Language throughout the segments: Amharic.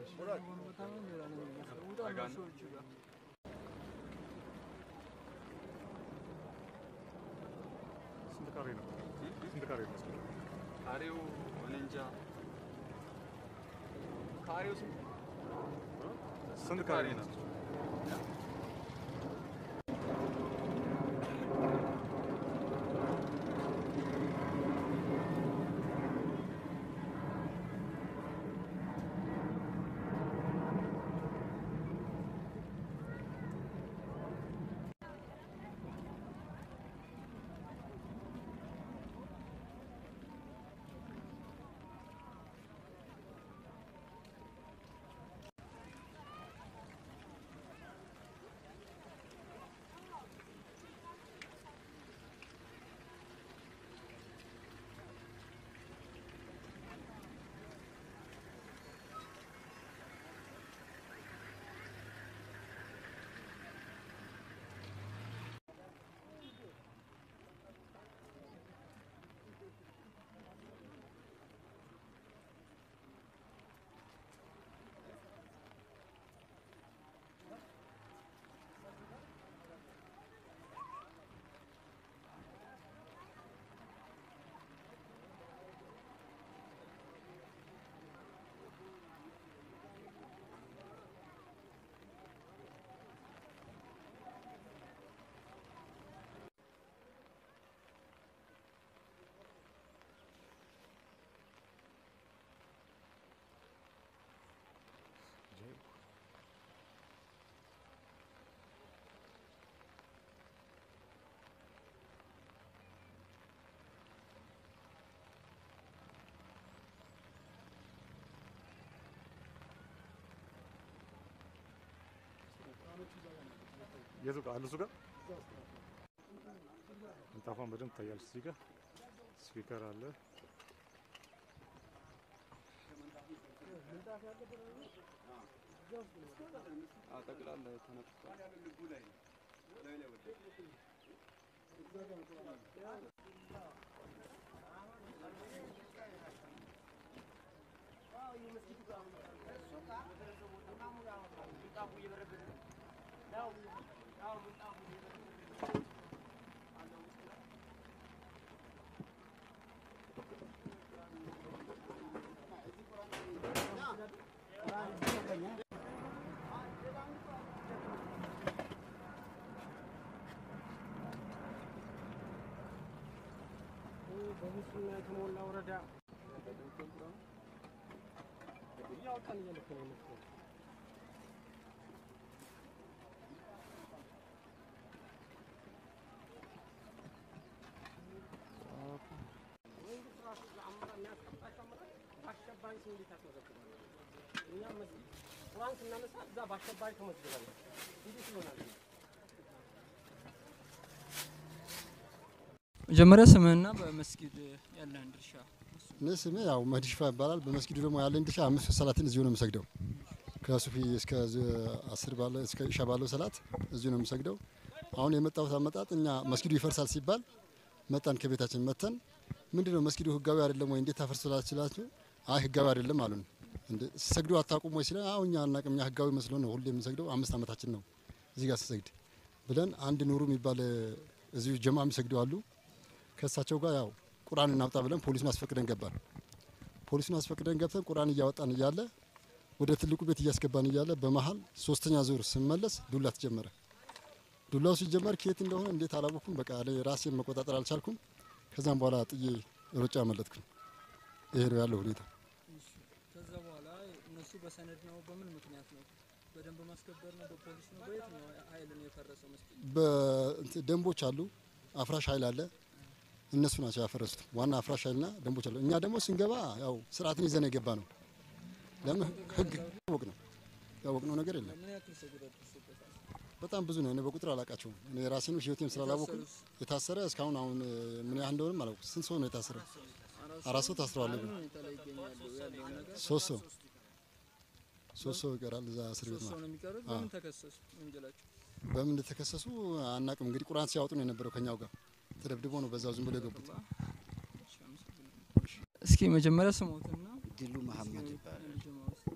ስንት ካሬ ነው? ስንት ካሬ ነው? ካሬው እኔ እንጃ ካሬው ስንት ስንት ካሬ ነው? የቱ ጋር አሉ? እሱ ጋር ምንጣፏን በደንብ ታያለች። እዚህ ጋር ስፒከር አለ። ጠቅላላ ተነጥፏል። በሙስና የተሞላ ወረዳ እያወጣን እየልክ ነው የምትለው። መንግስት ራሱ ለአመራር የሚያስቀምጣቸው አመራር በአሸባሪ ስም እንዴት ያስመዘግባል? እኛም መስጊድ ቁርአን ስናነሳ እዛ በአሸባሪ ተመዝግበናል። እንዴት ይሆናል? መጀመሪያ ስምህና በመስጊድ ያለህን ድርሻ እኔ ስሜ ያው መህዲ ሽፋ ይባላል። በመስጊዱ ደግሞ ያለኝ ድርሻ አምስት ሰላትን እዚሁ ነው የምሰግደው። ከሱፊ እስከ ዝ- አስር ባለ እስከ ኢሻ ባለው ሰላት እዚሁ ነው የምሰግደው። አሁን የመጣሁት አመጣጥ እኛ መስጊዱ ይፈርሳል ሲባል መጣን። ከቤታችን መተን ምንድነው መስጊዱ ህጋዊ አይደለም ወይ እንዴት ታፈርሱላችላችሁ? አይ ህጋዊ አይደለም አሉን። እንዴ ሰግዱ አታውቁም ወይ ሲለን አዎ እኛ አናውቅም፣ እኛ ህጋዊ መስሎ ነው ሁሌ የምንሰግደው። አምስት አመታችን ነው እዚህ ጋር ስሰግድ ብለን አንድ ኑሩ የሚባል እዚሁ ጀማ የሚሰግዱ አሉ ከእሳቸው ጋር ያው ቁርአን እናውጣ ብለን ፖሊሱን አስፈቅደን ገባን። ፖሊሱን አስፈቅደን ገብተን ቁርአን እያወጣን እያለ ወደ ትልቁ ቤት እያስገባን እያለ በመሀል ሶስተኛ ዙር ስመለስ ዱላ ተጀመረ። ዱላው ሲጀመር ከየት እንደሆነ እንዴት አላወኩም። በቃ እኔ ራሴን መቆጣጠር አልቻልኩም። ከዛም በኋላ ጥዬ ሮጬ አመለጥኩኝ። ይሄ ነው ያለው ሁኔታ። ከዛ በኋላ እነሱ በሰነድ ነው በምን ምክንያት ነው በደንብ ማስከበር ነው በፖሊስ ነው በየትኛው ኃይል ነው የፈረሰው መስጊድ በእንትን ደንቦች አሉ፣ አፍራሽ ኃይል አለ። እነሱ ናቸው ያፈረሱት። ዋና አፍራሽ ኃይልና ደንቦች አሉ። እኛ ደግሞ ስንገባ ያው ስርዓትን ይዘን የገባ ነው። ለምን ህግ ያወቅ ነው ያወቅነው ነገር የለም። ምን ያክል ሰው ጉዳት ደርሶበታል በጣም ብዙ ነው። እኔ በቁጥር አላውቃቸውም። እኔ ራሴንም ህይወቴም ስላላወቅኩ የታሰረ እስካሁን አሁን ምን ያህል እንደሆነም አላውቅም። ስንት ሰው ነው የታሰረ? አራት ሰው ታስረዋል። ምን ሁኔታ ላይ ይገኛሉ ያለው ነገር ሶስት ሰው ሶስት ሰው ይቀራል እዛ እስር ቤት ሶስት ሰው ማለት ነው የሚቀሩት በምን ተከሰሱ ወንጀላቸው በምን እንደተከሰሱ አናቅም። እንግዲህ ቁርአን ሲያወጡ ነው የነበረው ከኛው ጋር ተደብድቦ ነው በዛው ዝም ብሎ የገቡት። እስኪ መጀመሪያ ስሞትና ድሉ መሀመድ ይባላል። ጀማ ውስጥ እስኪ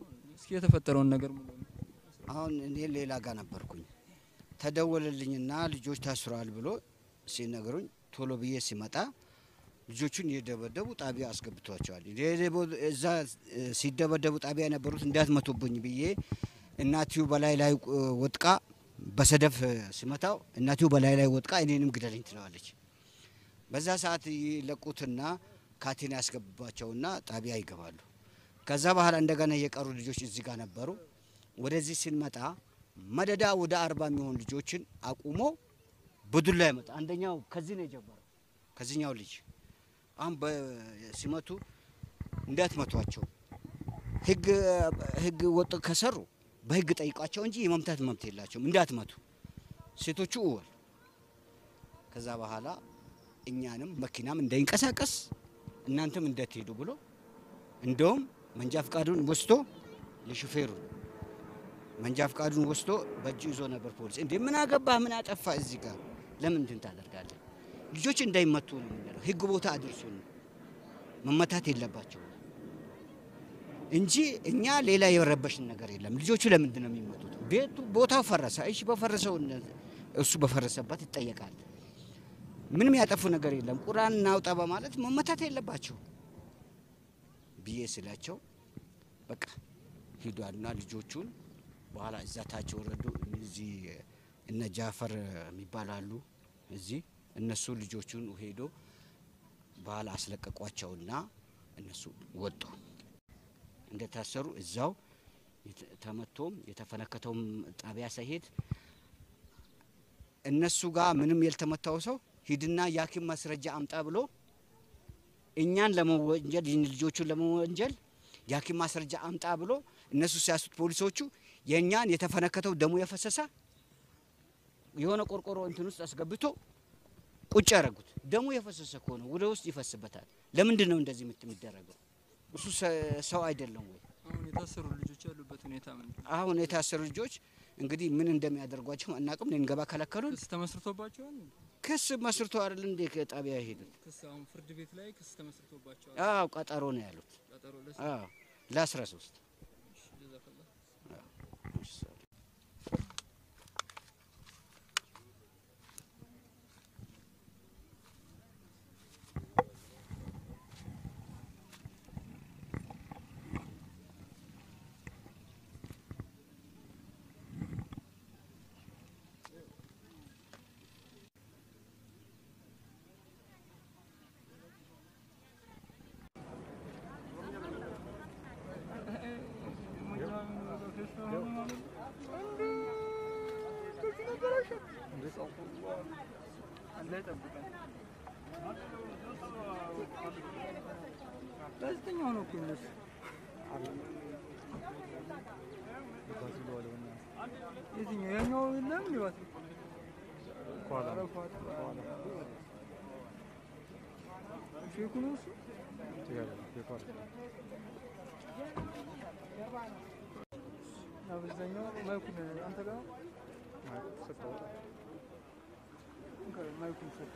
እስኪ የተፈጠረውን ነገር ሙሉ አሁን እኔ ሌላ ጋር ነበርኩኝ። ተደወለልኝና ልጆች ታስረዋል ብሎ ሲነግሩኝ ቶሎ ብዬ ሲመጣ ልጆቹን እየደበደቡ ጣቢያ አስገብቷቸዋል። የደበ- እዛ እ፣ ሲደበደቡ ጣቢያ የነበሩት እንዳትመቱብኝ ብዬ እናትዩ በላይ ላይ እ፣ ወጥቃ በሰደፍ እ፣ ሲመታው እናትዩ በላይ ላይ ወጥቃ እኔንም ግደለኝ ትለዋለች። በዛ ሰዓት ይለቁትና ካቴና ያስገባቸውና ጣቢያ ይገባሉ። ከዛ በኋላ እንደገና የቀሩ ልጆች እዚህ ጋር ነበሩ። ወደዚህ ስንመጣ መደዳ ወደ አርባ የሚሆኑ ልጆችን አቁሞ በዱላ ይመጣ። አንደኛው ከዚህ ነው የጀመረው፣ ከዚህኛው ልጅ አሁን በ- ሲመቱ እንዳትመቷቸው ህግ ህግ ወጥ ከሰሩ በህግ ጠይቋቸው እንጂ የመምታት መብት የላቸውም። እንዳትመቱ ሴቶቹ እወል። ከዛ በኋላ እኛንም መኪናም እንዳይንቀሳቀስ እናንተም እንዳትሄዱ ብሎ እንደውም መንጃ ፍቃዱን ወስዶ የሹፌሩ መንጃ ፍቃዱን ወስዶ በእጁ ይዞ ነበር ፖሊስ። እንዴ ምን አገባህ? ምን አጠፋ? እዚህ ጋር ለምን እንትን ታደርጋለህ? ልጆች እንዳይመቱ ነው የምንለው። ህግ ቦታ አድርሱን። መመታት የለባቸውም እንጂ እኛ ሌላ የረበሽን ነገር የለም። ልጆቹ ለምንድን ነው የሚመቱት? ቤቱ ቦታው ፈረሰ። እሺ በፈረሰው እነ- እሱ በፈረሰበት ይጠየቃል። ምንም ያጠፉ ነገር የለም። ቁርአን እናውጣ በማለት መመታት የለባቸው ብዬ ስላቸው በቃ ሂዷልና ልጆቹን በኋላ እዛ ታች ወረዱ። እዚህ እነ ጃፈር የሚባሉ አሉ እዚህ እነሱ ልጆቹን ሄዶ በኋላ አስለቀቋቸውና እነሱ ወጡ። እንደታሰሩ እዛው የተ- ተመቶም የተፈነከተውም ጣቢያ ሳይሄድ እነሱ ጋር ምንም ያልተመታው ሰው ሂድና የሐኪም ማስረጃ አምጣ ብሎ እኛን ለመወንጀል ይህን ልጆቹን ለመወንጀል የሐኪም ማስረጃ አምጣ ብሎ እነሱ ሲያሱት ፖሊሶቹ የእኛን የተፈነከተው ደሙ የፈሰሰ የሆነ ቆርቆሮ እንትን ውስጥ አስገብቶ ቁጭ ያደረጉት። ደሙ የፈሰሰ ከሆነ ወደ ውስጥ ይፈስበታል። ለምንድን ነው እንደዚህ ምት የሚደረገው? እሱ ሰ- ሰው አይደለም ወይ? አሁን የታሰሩ ልጆች ያሉበት ሁኔታ ምንድን ነው? አሁን የታሰሩ ልጆች እንግዲህ ምን እንደሚያደርጓቸው አናውቅም። ልንገባ ከለከሉን። ክስ ተመስርቶባቸዋል። ክስ መስርቶ አይደል እንዴ ከጣቢያ የሄዱት? ክስ አሁን ፍርድ ቤት ላይ ክስ ተመስርቶባቸዋል። አዎ ቀጠሮ ነው ያሉት። ቀጠሮ ለስ አዎ ለአስራ ሶስት ጀዛከላህ ጋዜጠኛው ነው እኮ እነሱ የትኛው ያኛው የለም ሊባት ከኋላ ነው። ሼኩ ነው እሱ ትክክል ነው። የከኋላ አብዛኛው ማይኩን አንተ ጋር ማለት ሰጠው። ማይኩን ሰጠ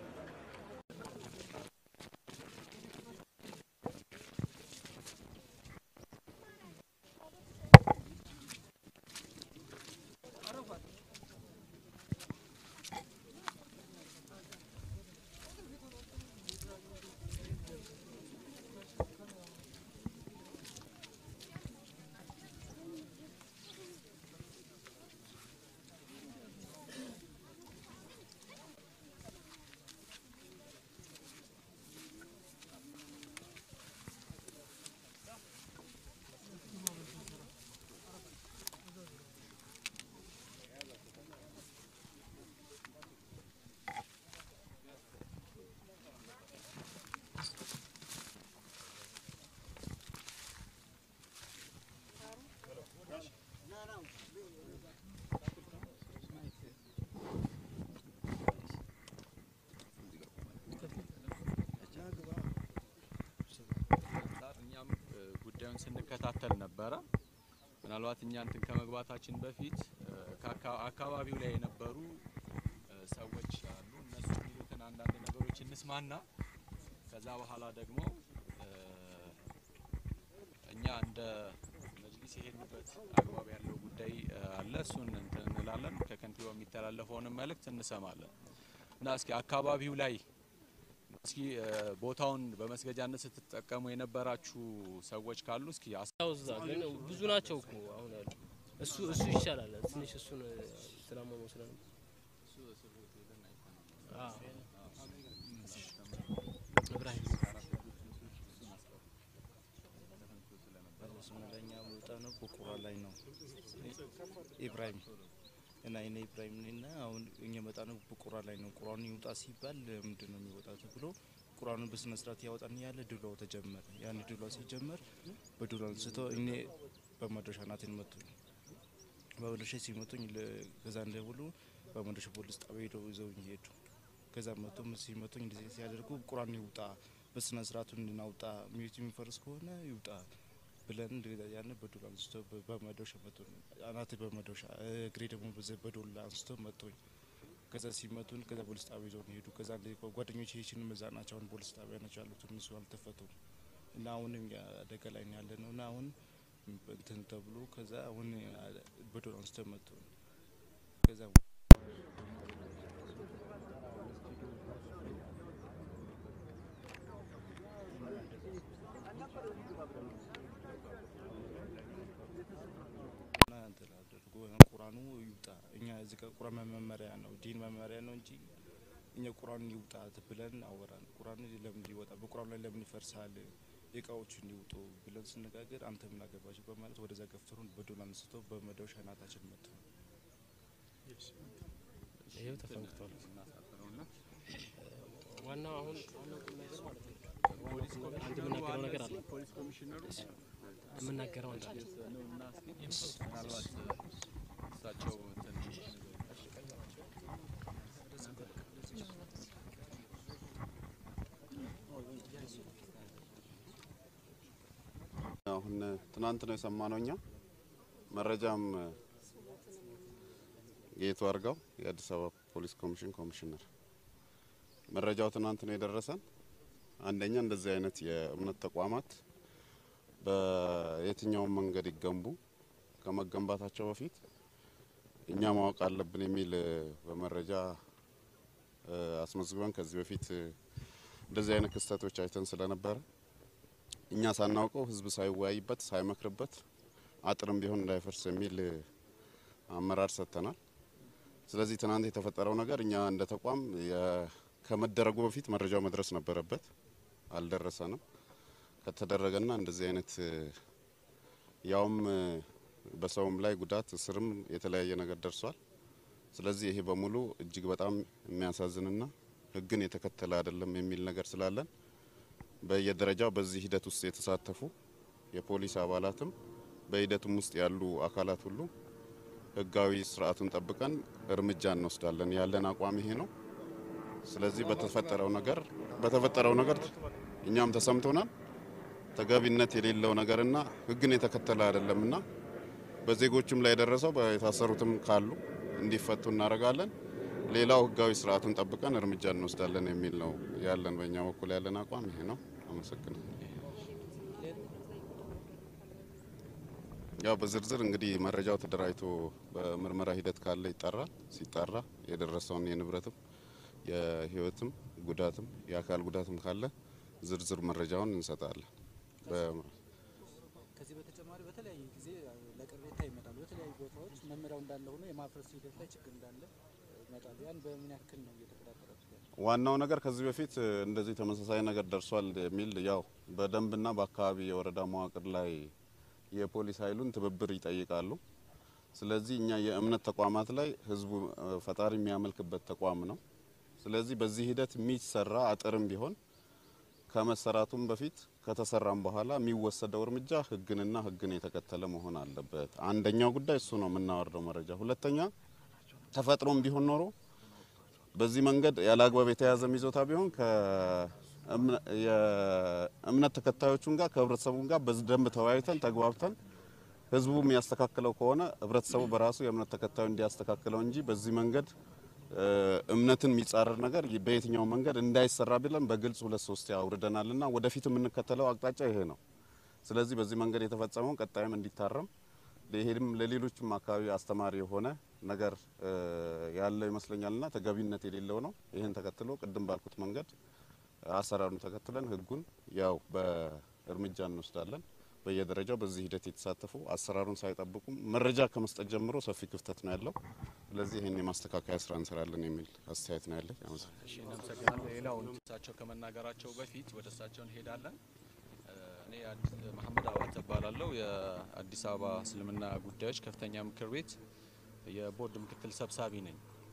አንጻር እኛም እ፣ ጉዳዩን ስንከታተል ነበረ። ምናልባት እኛ እንትን ከመግባታችን በፊት እ፣ ከአካ- አካባቢው ላይ የነበሩ እ፣ ሰዎች አሉ። እነሱ የሚሉትን አንዳንድ ነገሮች እንስማና ከዛ በኋላ ደግሞ እ፣ እኛ እንደ መጅሊስ ፖሊስ የሄድንበት አግባብ ያለው ጉዳይ እ፣ አለ። እሱን እንትን እንላለን። ከከንቲባው የሚተላለፈውንም መልእክት እንሰማለን እና እስኪ አካባቢው ላይ እስኪ እ፣ ቦታውን በመስገጃነት ስትጠቀሙ የነበራችሁ ሰዎች ካሉ እስኪ አስ- ያው እዛ ግን ብዙ ናቸው እኮ አሁን ያሉ። እሱ እሱ ይሻላል ትንሽ እሱን ስላመመው ስለ እብራሂም ለኛ ቦታ ነው በቁራ ላይ ነው ኢብራሂም እና እኔ ኢብራሂም ነኝና አሁን እኛ መጣ ነው በቁራ ላይ ነው። ቁራኑ ይውጣ ሲባል ምንድን ነው የሚወጣ ተብሎ ቁራኑን በስነ ስርዓት ያወጣን ያለ ድሏው ተጀመረ። ያን ድሏ ሲጀመር በድሏ አንስቶ እኔ በመዶሻ ናትን መቱኝ። በመዶሻ ሲመቱኝ ለ- ከዛ እንደብሉ በመዶሻ ፖሊስ ጣቢያ ሄደው ይዘውኝ ሄዱ። ከዛ መቶ ሲመቱኝ እንደዚህ ሲያደርጉ ቁራኑ ይውጣ በስነ ስርዓቱ እንድናውጣ ሚዩት የሚፈርስ ከሆነ ይውጣ ብለን እንደዛ ያን በዱላ አንስቶ በ- በመዶሻ መቱን። አናት በመዶሻ እግሬ ደግሞ በዘ በዱላ አንስቶ መቱኝ። ከዛ ሲመቱን ከዛ ፖሊስ ጣቢያ ይዘውን ሄዱ። ከዛ እንደ ጓደኞች ይህችን መዛ ናቸው አሁን ፖሊስ ጣቢያ ናቸው ያሉት እነሱ አልተፈቱም እና አሁንም ያ አደጋ ላይ ነው ያለ ነው እና አሁን እንትን ተብሎ ከዛ አሁን በዱላ አንስቶ መቱን። ከዛ እና እንትን አድርጎ ቁራኑ ይውጣ። እኛ እዚህ ጋር ቁራን መመሪያ ነው ዲን መመሪያ ነው እንጂ እኛ ቁራኑ ይውጣ ብለን አወራን። ቁራኑ ለምን ይወጣ? በቁራኑ ላይ ለምን ይፈርሳል? እቃዎቹ እንዲውጡ ብለን ስነጋገር አንተ ምን አገባቸው በማለት ወደዛ ገፍትሩን በዶላ አንስቶ በመዶሻ ናታችን መቱ። ይሄው ተፈንክቷል። ዋናው አሁን ዋናው ቁም ነገር ማለት ነው አንድ የምናገረው ነገር አለ ፖሊስ ኮሚሽነሩ የምናገረው አንድ አለ ነው እና እስኪ ምናልባት እሳቸው እንትን አሁን ትናንት ነው የሰማነው እኛ መረጃም ጌቱ አርጋው የአዲስ አበባ ፖሊስ ኮሚሽን ኮሚሽነር መረጃው ትናንት ነው የደረሰን። አንደኛ እንደዚህ አይነት የእምነት ተቋማት በየትኛውም መንገድ ይገንቡ ከመገንባታቸው በፊት እኛ ማወቅ አለብን የሚል እ፣ በመረጃ እ፣ አስመዝግበን ከዚህ በፊት እ፣ እንደዚህ አይነት ክስተቶች አይተን ስለነበረ እኛ ሳናውቀው ህዝብ ሳይወያይበት ሳይመክርበት አጥርም ቢሆን እንዳይፈርስ የሚል እ፣ አመራር ሰጥተናል። ስለዚህ ትናንት የተፈጠረው ነገር እኛ እንደ ተቋም የ- ከመደረጉ በፊት መረጃው መድረስ ነበረበት፣ አልደረሰንም። ከተደረገና እንደዚህ አይነት እ፣ ያውም እ፣ በሰውም ላይ ጉዳት እስርም የተለያየ ነገር ደርሷል። ስለዚህ ይሄ በሙሉ እጅግ በጣም የሚያሳዝንና ህግን የተከተለ አይደለም የሚል ነገር ስላለን በየደረጃው በዚህ ሂደት ውስጥ የተሳተፉ የፖሊስ አባላትም በሂደቱም ውስጥ ያሉ አካላት ሁሉ ህጋዊ ስርዓቱን ጠብቀን እርምጃ እንወስዳለን። ያለን አቋም ይሄ ነው። ስለዚህ በተፈጠረው ነገር በተፈጠረው ነገር እኛም ተሰምቶናል። ተገቢነት የሌለው ነገርና ህግን የተከተለ አይደለምና በዜጎችም ላይ የደረሰው የታሰሩትም ካሉ እንዲፈቱ እናደርጋለን። ሌላው ህጋዊ ስርዓቱን ጠብቀን እርምጃ እንወስዳለን የሚል ነው ያለን። በእኛ በኩል ያለን አቋም ይሄ ነው። አመሰግናለሁ። ያው በዝርዝር እንግዲህ መረጃው ተደራጅቶ በምርመራ ሂደት ካለ ይጠራል። ሲጠራ የደረሰውን የንብረትም የህይወትም ጉዳትም የአካል ጉዳትም ካለ ዝርዝር መረጃውን እንሰጣለን። በ- ከዚህ በተጨማሪ በተለያየ ጊዜ ለቅሬታ ይመጣሉ። በተለያዩ ቦታዎች መመሪያው እንዳለ ሆኖ የማፍረስ ሂደት ላይ ችግር እንዳለ ይመጣሉ። ያን በምን ያክል ነው እየተቆጣጠራችሁ ያለው? ዋናው ነገር ከዚህ በፊት እ፣ እንደዚህ ተመሳሳይ ነገር ደርሷል የሚል ያው በደንብና በአካባቢ የወረዳ መዋቅር ላይ የፖሊስ ኃይሉን ትብብር ይጠይቃሉ። ስለዚህ እኛ የእምነት ተቋማት ላይ ህዝቡ እ፣ ፈጣሪ የሚያመልክበት ተቋም ነው። ስለዚህ በዚህ ሂደት የሚሰራ አጥርም ቢሆን ከመሰራቱም በፊት ከተሰራም በኋላ የሚወሰደው እርምጃ ህግንና ህግን የተከተለ መሆን አለበት። አንደኛው ጉዳይ እሱ ነው የምናወርደው መረጃ። ሁለተኛ ተፈጥሮም ቢሆን ኖሮ በዚህ መንገድ ያለ አግባብ የተያዘ ይዞታ ቢሆን ከእምነ- የእምነት ተከታዮቹን ጋር ከህብረተሰቡን ጋር በደንብ ተወያይተን ተግባብተን ህዝቡ የሚያስተካክለው ከሆነ ህብረተሰቡ በራሱ የእምነት ተከታዩ እንዲያስተካክለው እንጂ በዚህ መንገድ እ፣ እምነትን የሚጻረር ነገር በየትኛው መንገድ እንዳይሰራ ብለን በግልጽ ሁለት ሶስት አውርደናልና ወደፊት የምንከተለው አቅጣጫ ይሄ ነው። ስለዚህ በዚህ መንገድ የተፈጸመውን ቀጣይም እንዲታረም ይሄም ለሌሎችም አካባቢ አስተማሪ የሆነ ነገር እ፣ ያለው ይመስለኛልና ተገቢነት የሌለው ነው። ይህን ተከትሎ ቅድም ባልኩት መንገድ አሰራሩን ተከትለን ህጉን ያው በእርምጃ እንወስዳለን። በየደረጃው በዚህ ሂደት የተሳተፉ አሰራሩን ሳይጠብቁም መረጃ ከመስጠት ጀምሮ ሰፊ ክፍተት ነው ያለው። ስለዚህ ይህን የማስተካከያ ስራ እንሰራለን የሚል አስተያየት ነው ያለኝ። አመሰግናለሁ። እሺ እናመሰግናለን። ሌላውን እሳቸው ከመናገራቸው በፊት ወደ እሳቸው እንሄዳለን። እ፣ እኔ አዲስ መሐመድ አባት እባላለሁ። የአዲስ አበባ እስልምና ጉዳዮች ከፍተኛ ምክር ቤት የቦርድ ምክትል ሰብሳቢ ነኝ።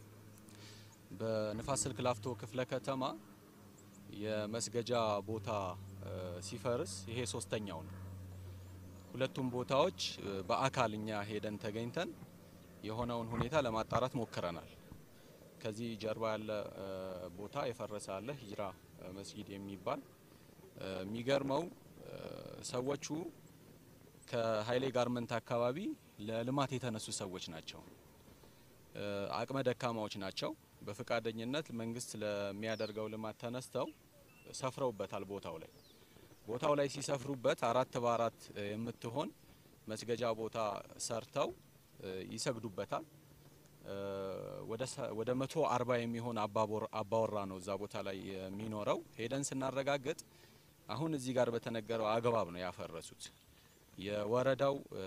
በንፋስ ስልክ ላፍቶ ክፍለ ከተማ የመስገጃ ቦታ እ፣ ሲፈርስ ይሄ ሶስተኛው ነው። ሁለቱም ቦታዎች እ፣ በአካል እኛ ሄደን ተገኝተን የሆነውን ሁኔታ ለማጣራት ሞክረናል። ከዚህ ጀርባ ያለ እ፣ ቦታ የፈረሰ አለ ሂጅራ እ፣ መስጊድ የሚባል እ፣ የሚገርመው እ፣ ሰዎቹ ከሀይሌ ጋርመንት አካባቢ ለልማት የተነሱ ሰዎች ናቸው። እ፣ አቅመ ደካማዎች ናቸው። በፈቃደኝነት መንግስት ለሚያደርገው ልማት ተነስተው ሰፍረውበታል ቦታው ላይ ቦታው ላይ ሲሰፍሩበት አራት በአራት እ፣ የምትሆን መስገጃ ቦታ ሰርተው እ፣ ይሰግዱበታል። እ፣ ወደ ሰ- ወደ መቶ አርባ የሚሆን አባቦር- አባወራ ነው እዛ ቦታ ላይ የሚኖረው። ሄደን ስናረጋግጥ አሁን እዚህ ጋር በተነገረው አግባብ ነው ያፈረሱት። የወረዳው እ፣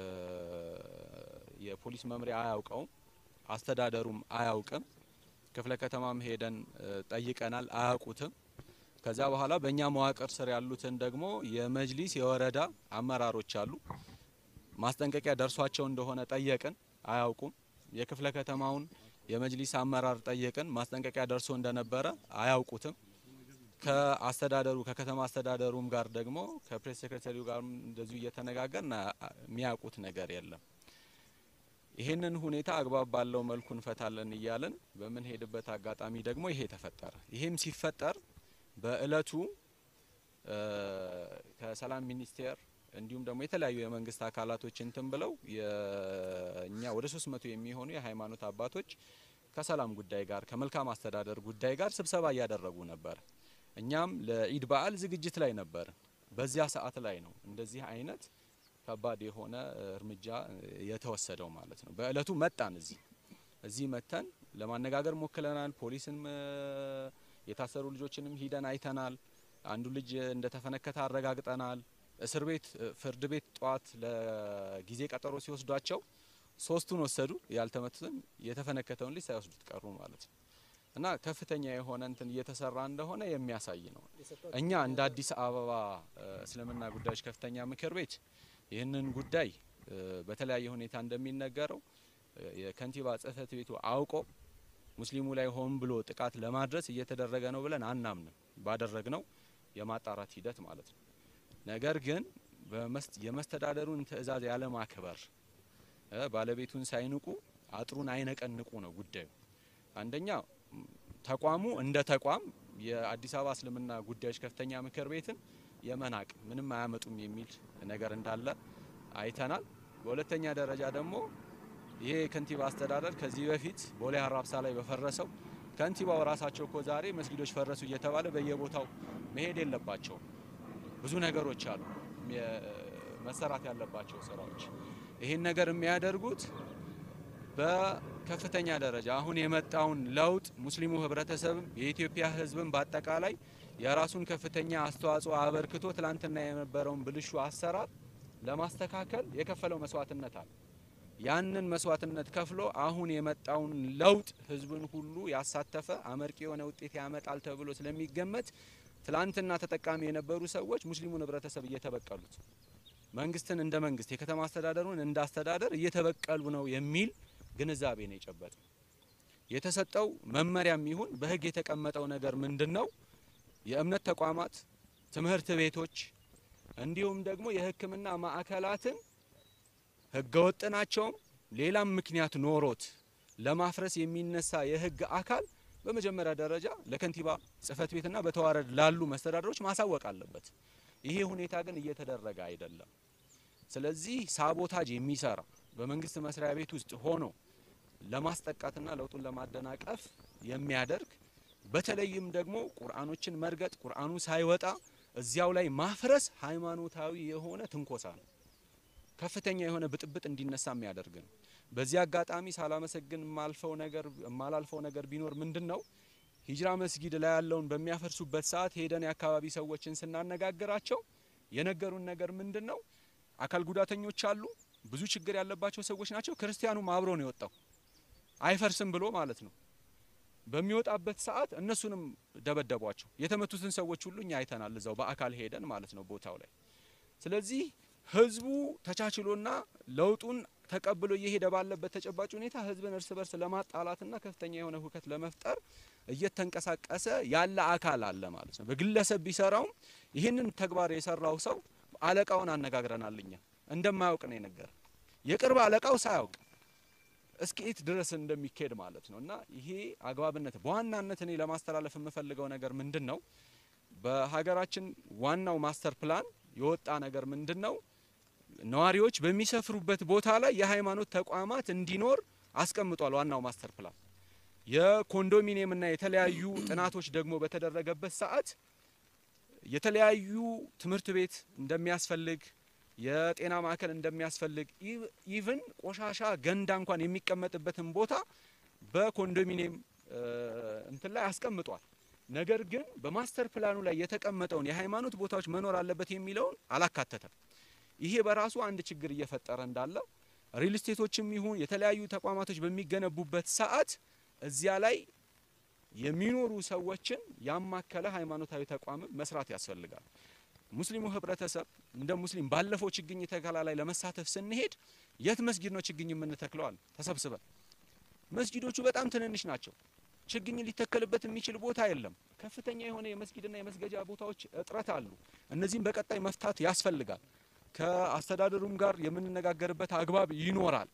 የፖሊስ መምሪያ አያውቀውም፣ አስተዳደሩም አያውቅም። ክፍለ ከተማም ሄደን እ፣ ጠይቀናል፣ አያውቁትም። ከዛ በኋላ በእኛ መዋቅር ስር ያሉትን ደግሞ የመጅሊስ የወረዳ አመራሮች አሉ። ማስጠንቀቂያ ደርሷቸው እንደሆነ ጠየቅን፣ አያውቁም። የክፍለ ከተማውን የመጅሊስ አመራር ጠየቅን፣ ማስጠንቀቂያ ደርሶ እንደነበረ አያውቁትም። ከአስተዳደሩ ከከተማ አስተዳደሩም ጋር ደግሞ ከፕሬስ ሴክሬታሪው ጋር እንደዚሁ እየተነጋገርን አ- የሚያውቁት ነገር የለም። ይህንን ሁኔታ አግባብ ባለው መልኩ እንፈታለን እያልን በምንሄድበት አጋጣሚ ደግሞ ይሄ ተፈጠረ። ይሄም ሲፈጠር በእለቱ እ፣ ከሰላም ሚኒስቴር እንዲሁም ደግሞ የተለያዩ የመንግስት አካላቶች እንትን ብለው የእኛ ወደ ሶስት መቶ የሚሆኑ የሃይማኖት አባቶች ከሰላም ጉዳይ ጋር ከመልካም አስተዳደር ጉዳይ ጋር ስብሰባ እያደረጉ ነበር። እኛም ለኢድ በዓል ዝግጅት ላይ ነበር። በዚያ ሰዓት ላይ ነው እንደዚህ አይነት ከባድ የሆነ እርምጃ የተወሰደው ማለት ነው። በእለቱ መጣን እዚህ እዚህ መተን ለማነጋገር ሞክለናል። ፖሊስን የታሰሩ ልጆችንም ሂደን አይተናል። አንዱ ልጅ እንደተፈነከተ አረጋግጠናል። እስር ቤት ፍርድ ቤት ጠዋት ለጊዜ ቀጠሮ ሲወስዷቸው ሶስቱን ወሰዱ፣ ያልተመቱትን የተፈነከተውን ልጅ ሳይወስዱት ቀሩ ማለት ነው። እና ከፍተኛ የሆነ እንትን እየተሰራ እንደሆነ የሚያሳይ ነው። እኛ እንደ አዲስ አበባ እ፣ እስልምና ጉዳዮች ከፍተኛ ምክር ቤት ይህንን ጉዳይ እ፣ በተለያየ ሁኔታ እንደሚነገረው እ፣ የከንቲባ ጽሕፈት ቤቱ አውቆ ሙስሊሙ ላይ ሆን ብሎ ጥቃት ለማድረስ እየተደረገ ነው ብለን አናምንም። ባደረግነው የማጣራት ሂደት ማለት ነው። ነገር ግን በመስ- የመስተዳደሩን ትዕዛዝ ያለማክበር እ፣ ባለቤቱን ሳይንቁ አጥሩን አይነቀንቁ ነው ጉዳዩ። አንደኛ ም፣ ተቋሙ እንደ ተቋም የአዲስ አበባ እስልምና ጉዳዮች ከፍተኛ ምክር ቤትን የመናቅ ምንም አያመጡም የሚል ነገር እንዳለ አይተናል። በሁለተኛ ደረጃ ደግሞ ይሄ የከንቲባ አስተዳደር ከዚህ በፊት ቦሌ ሀራብሳ ላይ በፈረሰው ከንቲባው ራሳቸው እኮ ዛሬ መስጊዶች ፈረሱ እየተባለ በየቦታው መሄድ የለባቸውም። ብዙ ነገሮች አሉ የ- መሰራት ያለባቸው ስራዎች። ይህን ነገር የሚያደርጉት በከፍተኛ ደረጃ አሁን የመጣውን ለውጥ ሙስሊሙ ህብረተሰብም የኢትዮጵያ ሕዝብም በአጠቃላይ የራሱን ከፍተኛ አስተዋጽኦ አበርክቶ ትላንትና የነበረውን ብልሹ አሰራር ለማስተካከል የከፈለው መስዋዕትነት አለ። ያንን መስዋዕትነት ከፍሎ አሁን የመጣውን ለውጥ ህዝብን ሁሉ ያሳተፈ አመርቂ የሆነ ውጤት ያመጣል ተብሎ ስለሚገመት ትላንትና ተጠቃሚ የነበሩ ሰዎች ሙስሊሙን ህብረተሰብ እየተበቀሉት መንግስትን እንደ መንግስት የከተማ አስተዳደሩን እንደ አስተዳደር እየተበቀሉ ነው የሚል ግንዛቤ ነው የጨበጠ። የተሰጠው መመሪያም ይሁን በህግ የተቀመጠው ነገር ምንድን ነው? የእምነት ተቋማት፣ ትምህርት ቤቶች እንዲሁም ደግሞ የሕክምና ማዕከላትን ህገወጥ ናቸውም ሌላም ምክንያት ኖሮት ለማፍረስ የሚነሳ የህግ አካል በመጀመሪያ ደረጃ ለከንቲባ ጽህፈት ቤትና በተዋረድ ላሉ መስተዳደሮች ማሳወቅ አለበት። ይሄ ሁኔታ ግን እየተደረገ አይደለም። ስለዚህ ሳቦታጅ የሚሰራ በመንግስት መስሪያ ቤት ውስጥ ሆኖ ለማስጠቃትና ለውጡን ለማደናቀፍ የሚያደርግ በተለይም ደግሞ ቁርአኖችን መርገጥ ቁርአኑ ሳይወጣ እዚያው ላይ ማፍረስ ሃይማኖታዊ የሆነ ትንኮሳ ነው። ከፍተኛ የሆነ ብጥብጥ እንዲነሳ የሚያደርግ ነው። በዚህ አጋጣሚ ሳላመሰግን የማልፈው ነገር የማላልፈው ነገር ቢኖር ምንድን ነው ሂጅራ መስጊድ ላይ ያለውን በሚያፈርሱበት ሰዓት ሄደን የአካባቢ ሰዎችን ስናነጋግራቸው የነገሩን ነገር ምንድን ነው አካል ጉዳተኞች አሉ፣ ብዙ ችግር ያለባቸው ሰዎች ናቸው። ክርስቲያኑም አብሮ ነው የወጣው አይፈርስም ብሎ ማለት ነው። በሚወጣበት ሰዓት እነሱንም ደበደቧቸው። የተመቱትን ሰዎች ሁሉ እኛ አይተናል፣ እዛው በአካል ሄደን ማለት ነው ቦታው ላይ። ስለዚህ ህዝቡ ተቻችሎና ለውጡን ተቀብሎ እየሄደ ባለበት ተጨባጭ ሁኔታ ህዝብን እርስ በርስ ለማጣላትና ከፍተኛ የሆነ ሁከት ለመፍጠር እየተንቀሳቀሰ ያለ አካል አለ ማለት ነው። በግለሰብ ቢሰራውም ይህንን ተግባር የሰራው ሰው አለቃውን አነጋግረናል። እኛ እንደማያውቅ ነው የነገረ የቅርብ አለቃው ሳያውቅ እስከ የት ድረስ እንደሚካሄድ ማለት ነው። እና ይሄ አግባብነት በዋናነት እኔ ለማስተላለፍ የምፈልገው ነገር ምንድን ነው፣ በሀገራችን ዋናው ማስተር ፕላን የወጣ ነገር ምንድን ነው፣ ነዋሪዎች በሚሰፍሩበት ቦታ ላይ የሃይማኖት ተቋማት እንዲኖር አስቀምጧል። ዋናው ማስተር ፕላን የኮንዶሚኒየምና የተለያዩ ጥናቶች ደግሞ በተደረገበት ሰዓት የተለያዩ ትምህርት ቤት እንደሚያስፈልግ የጤና ማዕከል እንደሚያስፈልግ ኢቭን ቆሻሻ ገንዳ እንኳን የሚቀመጥበትን ቦታ በኮንዶሚኒየም እንትን ላይ አስቀምጧል። ነገር ግን በማስተር ፕላኑ ላይ የተቀመጠውን የሃይማኖት ቦታዎች መኖር አለበት የሚለውን አላካተተም። ይሄ በራሱ አንድ ችግር እየፈጠረ እንዳለ ሪል ስቴቶችም ይሁን የተለያዩ ተቋማቶች በሚገነቡበት ሰዓት እዚያ ላይ የሚኖሩ ሰዎችን ያማከለ ሃይማኖታዊ ተቋም መስራት ያስፈልጋል። ሙስሊሙ ህብረተሰብ እንደ ሙስሊም ባለፈው ችግኝ ተከላ ላይ ለመሳተፍ ስንሄድ የት መስጊድ ነው ችግኝ የምንተክለዋል? ተሰብስበን መስጊዶቹ በጣም ትንንሽ ናቸው። ችግኝ ሊተከልበት የሚችል ቦታ የለም። ከፍተኛ የሆነ የመስጊድና የመስገጃ ቦታዎች እጥረት አሉ። እነዚህም በቀጣይ መፍታት ያስፈልጋል። ከአስተዳደሩም ጋር የምንነጋገርበት አግባብ ይኖራል።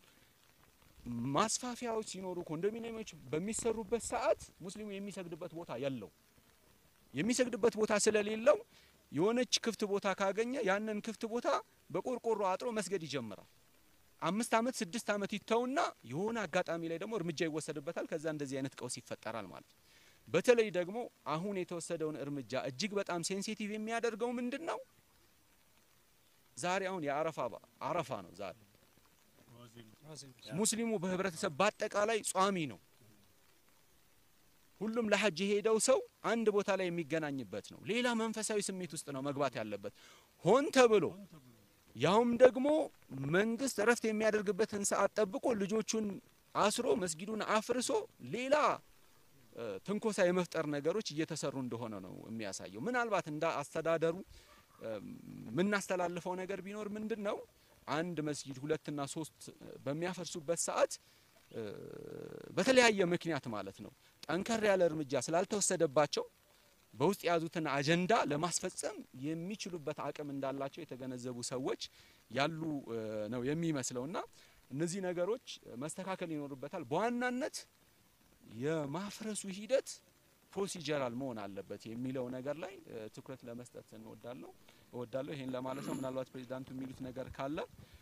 ማስፋፊያዎች ሲኖሩ ኮንዶሚኒየሞች በሚሰሩበት ሰዓት ሙስሊሙ የሚሰግድበት ቦታ የለው። የሚሰግድበት ቦታ ስለሌለው የሆነች ክፍት ቦታ ካገኘ ያንን ክፍት ቦታ በቆርቆሮ አጥሮ መስገድ ይጀምራል። አምስት አመት ስድስት አመት ይተውና የሆነ አጋጣሚ ላይ ደግሞ እርምጃ ይወሰድበታል። ከዛ እንደዚህ አይነት ቀውስ ይፈጠራል ማለት ነው። በተለይ ደግሞ አሁን የተወሰደውን እርምጃ እጅግ በጣም ሴንሲቲቭ የሚያደርገው ምንድን ነው? ዛሬ አሁን የአረፋ አረፋ ነው ዛሬ ሙስሊሙ በህብረተሰብ በአጠቃላይ ጿሚ ነው። ሁሉም ለሐጅ የሄደው ሰው አንድ ቦታ ላይ የሚገናኝበት ነው። ሌላ መንፈሳዊ ስሜት ውስጥ ነው መግባት ያለበት ሆን ተብሎ ያውም ደግሞ መንግስት እረፍት የሚያደርግበትን ሰዓት ጠብቆ ልጆቹን አስሮ መስጊዱን አፍርሶ ሌላ ትንኮሳ የመፍጠር ነገሮች እየተሰሩ እንደሆነ ነው የሚያሳየው። ምናልባት እንደ አስተዳደሩ የምናስተላልፈው ነገር ቢኖር ምንድን ነው አንድ መስጊድ ሁለትና ሶስት በሚያፈርሱበት ሰዓት በተለያየ ምክንያት ማለት ነው ጠንከር ያለ እርምጃ ስላልተወሰደባቸው በውስጥ የያዙትን አጀንዳ ለማስፈጸም የሚችሉበት አቅም እንዳላቸው የተገነዘቡ ሰዎች ያሉ ነው የሚመስለውና እነዚህ ነገሮች መስተካከል ይኖርበታል። በዋናነት የማፍረሱ ሂደት ፕሮሲጀራል መሆን አለበት የሚለው ነገር ላይ ትኩረት ለመስጠት እንወዳለሁ እወዳለሁ። ይሄን ለማለት ነው። ምናልባት ፕሬዚዳንቱ የሚሉት ነገር ካለ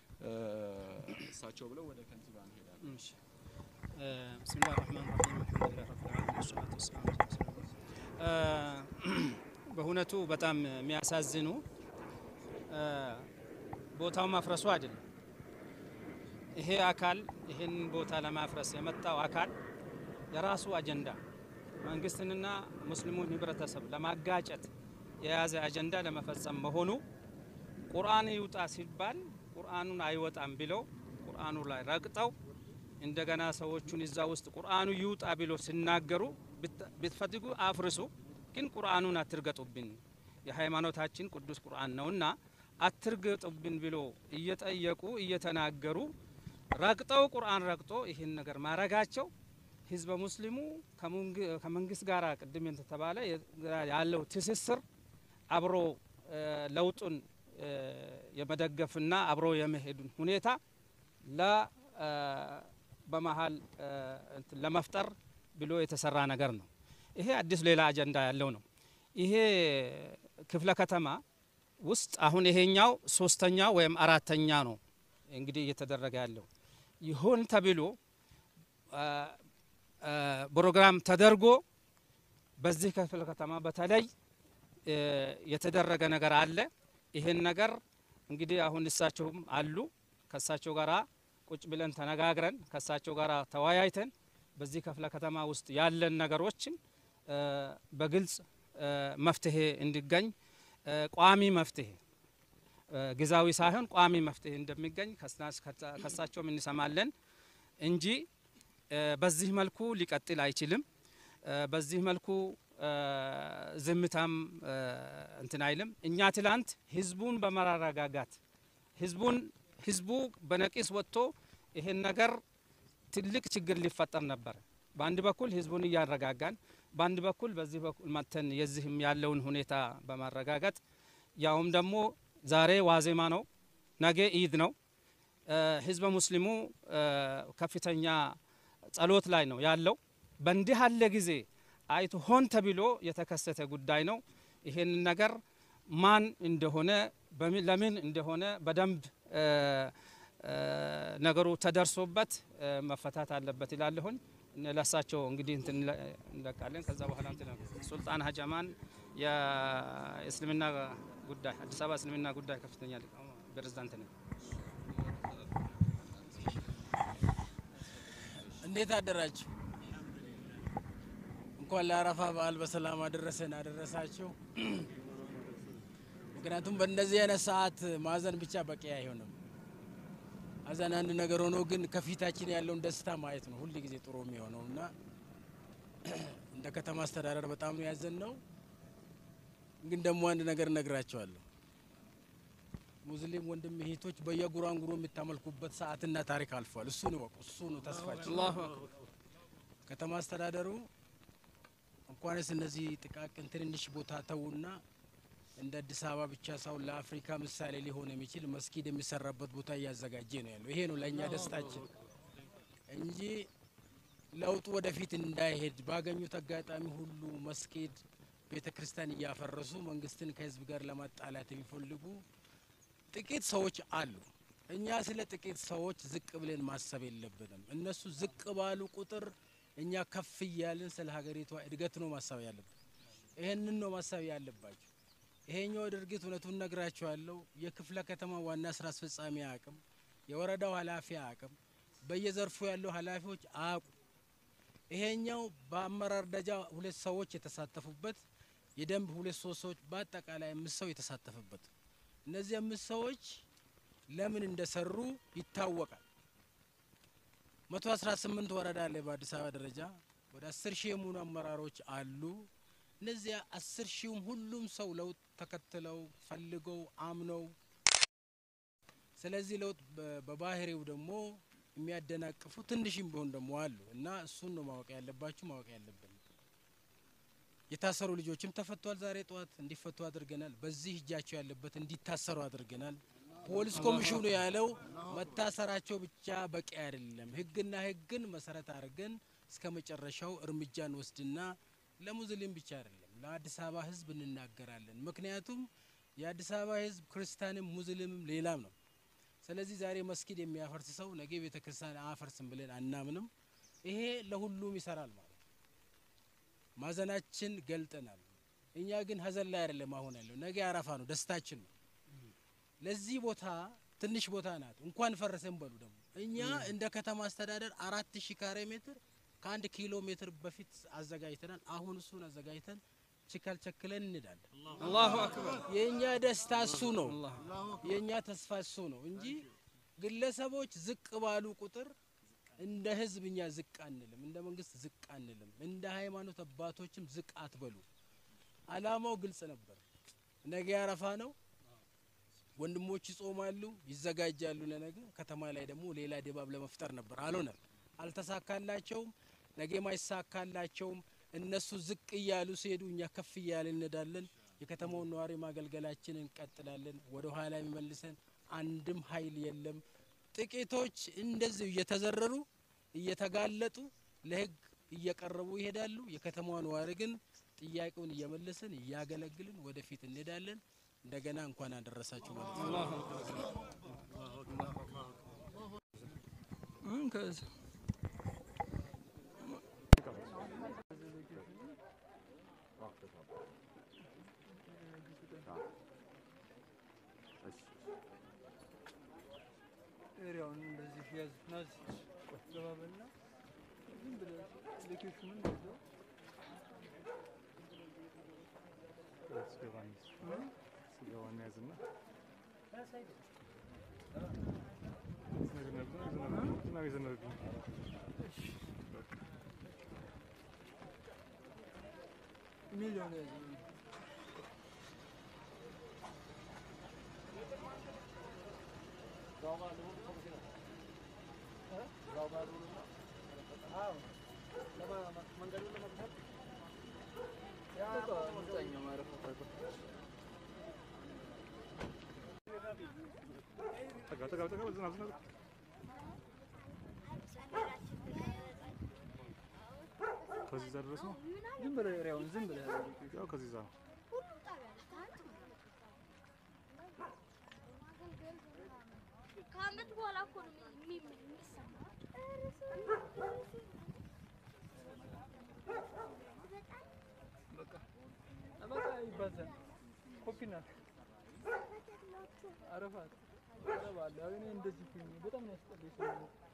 እሳቸው ብለው ወደ ከንቲባ እንሄዳለን። ብስሚላህ ራህማን ራሂም አልሐምዱሊላህ ረብል ዓለሚን ወሰላቱ ወሰላሙ ዐላ ረሱሊላህ። በእውነቱ በጣም የሚያሳዝኑ ቦታው ማፍረሱ አይደለም። ይሄ አካል ይህን ቦታ ለማፍረስ የመጣው አካል የራሱ አጀንዳ መንግስትንና ሙስሊሙን ህብረተሰብ ለማጋጨት የያዘ አጀንዳ ለመፈጸም መሆኑ ቁርአን ይውጣ ሲባል ቁርአኑን አይወጣም ብለው ቁርአኑ ላይ ረግጠው እንደገና ሰዎቹን እዛ ውስጥ ቁርአኑ ይውጣ ብሎ ሲናገሩ ብትፈልጉ አፍርሱ፣ ግን ቁርአኑን አትርገጡብን፣ የሃይማኖታችን ቅዱስ ቁርአን ነውና አትርገጡብን ብሎ እየጠየቁ እየተናገሩ ረግጠው ቁርአን ረግጦ ይህን ነገር ማረጋቸው ህዝበ ሙስሊሙ ከመንግስት ጋር ቅድም እንደተባለ ያለው ትስስር አብሮ ለውጡን የመደገፍና አብሮ የመሄዱን ሁኔታ ለ በመሀል ለመፍጠር ብሎ የተሰራ ነገር ነው። ይሄ አዲስ ሌላ አጀንዳ ያለው ነው። ይሄ ክፍለ ከተማ ውስጥ አሁን ይሄኛው ሶስተኛ ወይም አራተኛ ነው እንግዲህ እየተደረገ ያለው ይሁን ተብሎ ፕሮግራም ተደርጎ በዚህ ክፍለ ከተማ በተለይ የተደረገ ነገር አለ። ይህን ነገር እንግዲህ አሁን እሳቸውም አሉ ከሳቸው ጋራ ቁጭ ብለን ተነጋግረን ከሳቸው ጋራ ተወያይተን በዚህ ክፍለ ከተማ ውስጥ ያለን ነገሮችን እ፣ በግልጽ እ፣ መፍትሄ እንዲገኝ እ፣ ቋሚ መፍትሄ እ፣ ጊዜያዊ ሳይሆን ቋሚ መፍትሄ እንደሚገኝ ከስና- ከሳ- ከሳቸውም እንሰማለን እንጂ እ፣ በዚህ መልኩ ሊቀጥል አይችልም። እ፣ በዚህ መልኩ እ፣ ዝምታም እ፣ እንትን አይልም። እኛ ትላንት ህዝቡን በማረጋጋት ህዝቡን ህዝቡ በነቂስ ወጥቶ ይሄን ነገር ትልቅ ችግር ሊፈጠር ነበር። በአንድ በኩል ህዝቡን እያረጋጋን፣ በአንድ በኩል በዚህ በኩል መተን የዚህም ያለውን ሁኔታ በማረጋጋት ያውም ደግሞ ዛሬ ዋዜማ ነው፣ ነገ ኢድ ነው። እ፣ ህዝበ ሙስሊሙ እ፣ ከፍተኛ ጸሎት ላይ ነው ያለው። በእንዲህ ያለ ጊዜ አይቶ ሆን ተብሎ የተከሰተ ጉዳይ ነው። ይሄንን ነገር ማን እንደሆነ በምን- ለምን እንደሆነ በደንብ እ፣ እ፣ ነገሩ ተደርሶበት እ፣ መፈታት አለበት ይላለሁኝ። እነ ለሳቸው እንግዲህ እንትን እንለ- እንለቃለን። ከዛ በኋላ እንትን ሱልጣን ሀጀማን የእስልምና ጉዳይ አዲስ አበባ እስልምና ጉዳይ ከፍተኛ ሊቀ ፕሬዝዳንት ነኝ። እንዴት አደራችሁ? እንኳን ለአረፋ በዓል በሰላም አደረሰን አደረሳችሁ። ምክንያቱም በእንደዚህ አይነት ሰዓት ማዘን ብቻ በቂ አይሆንም። ሀዘን አንድ ነገር ሆኖ ግን ከፊታችን ያለውን ደስታ ማየት ነው ሁል ጊዜ ጥሩ የሚሆነው እና እንደ ከተማ አስተዳደር በጣም ነው ያዘን ነው። ግን ደግሞ አንድ ነገር እነግራቸዋለሁ። ሙስሊም ወንድም እህቶች በየጉራንጉሮ የምታመልኩበት ሰዓትና ታሪክ አልፏል። እሱን ይወቁ። እሱ ነው ተስፋችን። አላሁ ከተማ አስተዳደሩ እንኳንስ እነዚህ ጥቃቅን ትንንሽ ቦታ ተዉና እንደ አዲስ አበባ ብቻ ሳይሆን ለአፍሪካ ምሳሌ ሊሆን የሚችል መስጊድ የሚሰራበት ቦታ እያዘጋጀ ነው ያለው። ይሄ ነው ለእኛ ደስታችን እንጂ ለውጡ ወደፊት እንዳይሄድ ባገኙት አጋጣሚ ሁሉ መስጊድ፣ ቤተ ክርስቲያን እያፈረሱ መንግስትን ከህዝብ ጋር ለማጣላት የሚፈልጉ ጥቂት ሰዎች አሉ። እኛ ስለ ጥቂት ሰዎች ዝቅ ብለን ማሰብ የለብንም። እነሱ ዝቅ ባሉ ቁጥር እኛ ከፍ እያልን ስለ ሀገሪቷ እድገት ነው ማሰብ ያለብን። ይህንን ነው ማሰብ ያለባቸው። ይሄኛው ድርጊት እውነቱን ነግራቸዋለሁ። የክፍለ ከተማ ዋና ስራ አስፈጻሚ አቅም፣ የወረዳው ኃላፊ አቅም፣ በየዘርፉ ያለው ኃላፊዎች አቁ ይሄኛው በአመራር ደረጃ ሁለት ሰዎች የተሳተፉበት የደንብ ሁለት ሶስት ሰዎች በአጠቃላይ አምስት ሰው የተሳተፈበት እነዚህ አምስት ሰዎች ለምን እንደሰሩ ይታወቃል። መቶ አስራ ስምንት ወረዳ አለ በአዲስ አበባ ደረጃ ወደ አስር ሺህ የሚሆኑ አመራሮች አሉ። እነዚያ አስር ሺውም ሁሉም ሰው ለውጥ ተከትለው ፈልገው አምነው ስለዚህ ለውጥ በ- በባህሪው ደግሞ የሚያደናቅፉ ትንሽም ቢሆን ደግሞ አሉ እና እሱን ነው ማወቅ ያለባችሁ ማወቅ ያለብን። የታሰሩ ልጆችም ተፈቷል። ዛሬ ጠዋት እንዲፈቱ አድርገናል። በዚህ እጃቸው ያለበት እንዲታሰሩ አድርገናል። ፖሊስ ኮሚሽኑ ያለው መታሰራቸው ብቻ በቂ አይደለም፣ ህግና ህግን መሰረት አድርገን እስከ መጨረሻው እርምጃ እንወስድና ለሙስሊም ብቻ አይደለም ለአዲስ አበባ ህዝብ እንናገራለን። ምክንያቱም የአዲስ አበባ ህዝብ ክርስቲያንም ሙስሊምም ሌላም ነው። ስለዚህ ዛሬ መስጊድ የሚያፈርስ ሰው ነገ ቤተ ክርስቲያን አያፈርስም ብለን አናምንም። ይሄ ለሁሉም ይሰራል ማለት ነው። ማዘናችን ገልጠናል። እኛ ግን ሀዘን ላይ አይደለም አሁን ያለው፣ ነገ አረፋ ነው፣ ደስታችን ነው። ለዚህ ቦታ ትንሽ ቦታ ናት፣ እንኳን ፈረሰን በሉ ደግሞ እኛ እንደ ከተማ አስተዳደር አራት ሺህ ካሬ ሜትር ከአንድ ኪሎ ሜትር በፊት አዘጋጅተናል። አሁን እሱን አዘጋጅተን ችካል ቸክለን እንዳለን። አላሁ አክበር። የእኛ ደስታ እሱ ነው፣ የእኛ ተስፋ እሱ ነው እንጂ ግለሰቦች ዝቅ ባሉ ቁጥር እንደ ህዝብ እኛ ዝቅ አንልም፣ እንደ መንግስት ዝቅ አንልም፣ እንደ ሃይማኖት አባቶችም ዝቅ አትበሉ። አላማው ግልጽ ነበር። ነገ አረፋ ነው። ወንድሞች ይጾማሉ፣ ይዘጋጃሉ ለነገ። ከተማ ላይ ደግሞ ሌላ ድባብ ለመፍጠር ነበር። አልሆነም፣ አልተሳካላቸውም። ነገም አይሳካላቸውም። እነሱ ዝቅ እያሉ ሲሄዱ እኛ ከፍ እያልን እንሄዳለን። የከተማውን ነዋሪ ማገልገላችን እንቀጥላለን። ወደ ኋላ የሚመልሰን አንድም ኃይል የለም። ጥቂቶች እንደዚሁ እየተዘረሩ እየተጋለጡ ለህግ እየቀረቡ ይሄዳሉ። የከተማዋ ነዋሪ ግን ጥያቄውን እየመለስን እያገለግልን ወደፊት እንሄዳለን። እንደገና እንኳን አደረሳችሁ ማለት ነው። ኤሪያውን እንደዚህ ያዝ ናዝ ገባ በልና ዝም ብለህ ሎኬሽኑን እንደዚያው ስገባ ስገባ እንያዝና ዝናብ የዘነበብኝ ሚሊዮን ያዝ ጠጋ ጠጋ ጠጋ ዝናብ ዝናብ ከዚህ እዛ ድረስ ነው። ዝም ብለህ ኤሪያውን ዝም ብለህ ያው ከዚህ እዛ ነው። ከአመት በኋላ እኮ ነው የሚ- የሚ- የሚሰማው። በቃ በቃ ይባዛል። ኮፒ ናት አረፋት አረባለሁ። እኔ እንደዚህ ሁኜ በጣም ነው ያስጠላኝ ሰው